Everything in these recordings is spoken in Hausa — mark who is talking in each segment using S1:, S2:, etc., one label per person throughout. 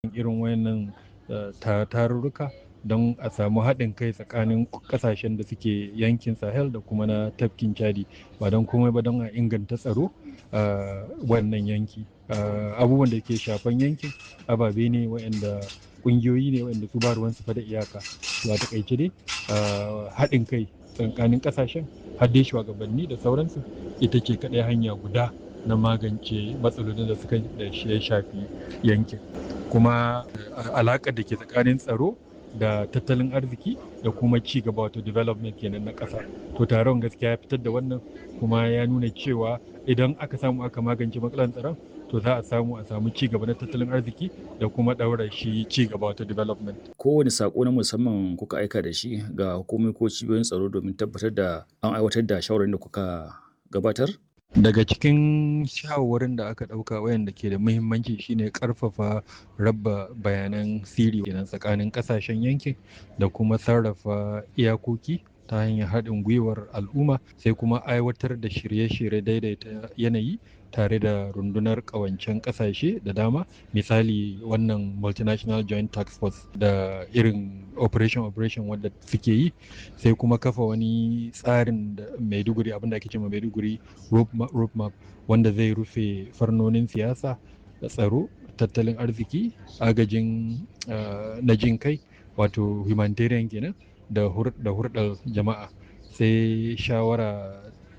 S1: irin wayannan tarurruka don a samu haɗin kai tsakanin ƙasashen da suke yankin sahel da kuma na tafkin chadi ba don komai ba don a inganta tsaro a wannan yanki abubuwan da ke shafan yankin ababe ne wayanda ƙungiyoyi ne wayanda su ba ruwansu fa da iyaka ba takaice dai haɗin kai tsakanin ƙasashen har dai shugabanni da sauransu ita ce kaɗai hanya guda na magance matsalolin da suka da ya shafi yankin kuma alaƙar da ke tsakanin tsaro da tattalin arziki da kuma ci gaba wato development kenan na ƙasa to taron gaskiya ya fitar da wannan kuma ya nuna cewa idan aka samu aka magance matsalar tsaron to za a samu a samu ci gaba na tattalin arziki da kuma ɗaura shi ci gaba wato development.
S2: Kowane sako na musamman kuka aika da shi ga hukumomi ko cibiyoyin tsaro domin tabbatar da an aiwatar da shawarar da kuka gabatar?
S1: daga cikin shawarwarin da aka ɗauka wayanda ke da muhimmanci shine ƙarfafa raba bayanan siri kenan tsakanin ƙasashen yankin da kuma sarrafa iyakoki ta hanyar haɗin gwiwar al'umma sai kuma aiwatar da shirye-shirye daidaita yanayi tare da rundunar ƙawancen ƙasashe da dama misali wannan multinational joint tax force da irin operation operation wadda suke yi sai kuma kafa wani tsarin da maiduguri abinda ake cewa maiduguri road map wanda zai rufe farnonin siyasa da tsaro tattalin arziki agajin na jin kai wato humanitarian kenan da hurɗar jama'a sai shawara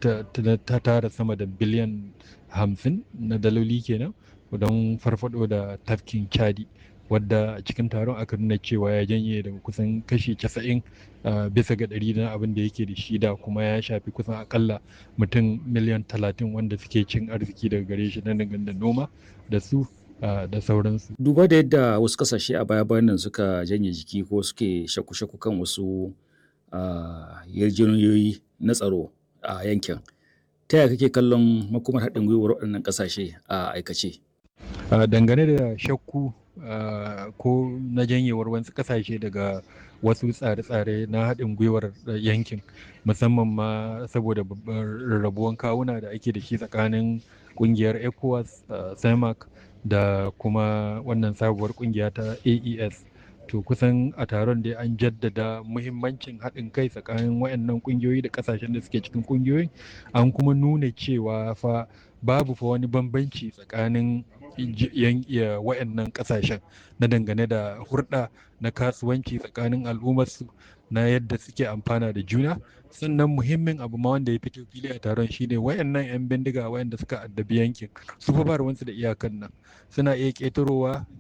S1: ta tara sama da biliyan hamsin na daloli kenan don farfado da tafkin chadi wadda a cikin taron aka nuna cewa ya janye daga kusan kashi casa'in bisa ga ɗari na abin da yake da shi da kuma ya shafi kusan akalla mutum miliyan talatin wanda suke cin arziki daga gare shi na da noma da su da sauransu.
S2: Duba da yadda wasu kasashe a baya bayan nan suka janye jiki ko suke shaku-shaku kan wasu yarjejeniyoyi na tsaro a yankin. Ta yaya kake kallon makomar haɗin gwiwar waɗannan ƙasashe a aikace?
S1: Dangane da shakku ko na janyewar wasu ƙasashe daga wasu tsare-tsare na haɗin gwiwar yankin musamman ma saboda rarrabuwan kawuna da ake da shi tsakanin ƙungiyar ECOWAS, CEMAC da kuma wannan sabuwar ƙungiya ta AES. to kusan a taron dai an jaddada muhimmancin haɗin kai tsakanin wayannan ƙungiyoyi da ƙasashen da suke cikin ƙungiyoyin an kuma nuna cewa fa babu fa wani bambanci tsakanin wayannan ƙasashen na dangane da hurɗa na kasuwanci tsakanin al'ummarsu na yadda suke amfana da juna sannan muhimmin abu ma wanda ya fito fili a taron shine wayannan 'yan bindiga wayanda suka addabi yankin su fa ba ruwansu da iyakan nan suna iya ƙetarowa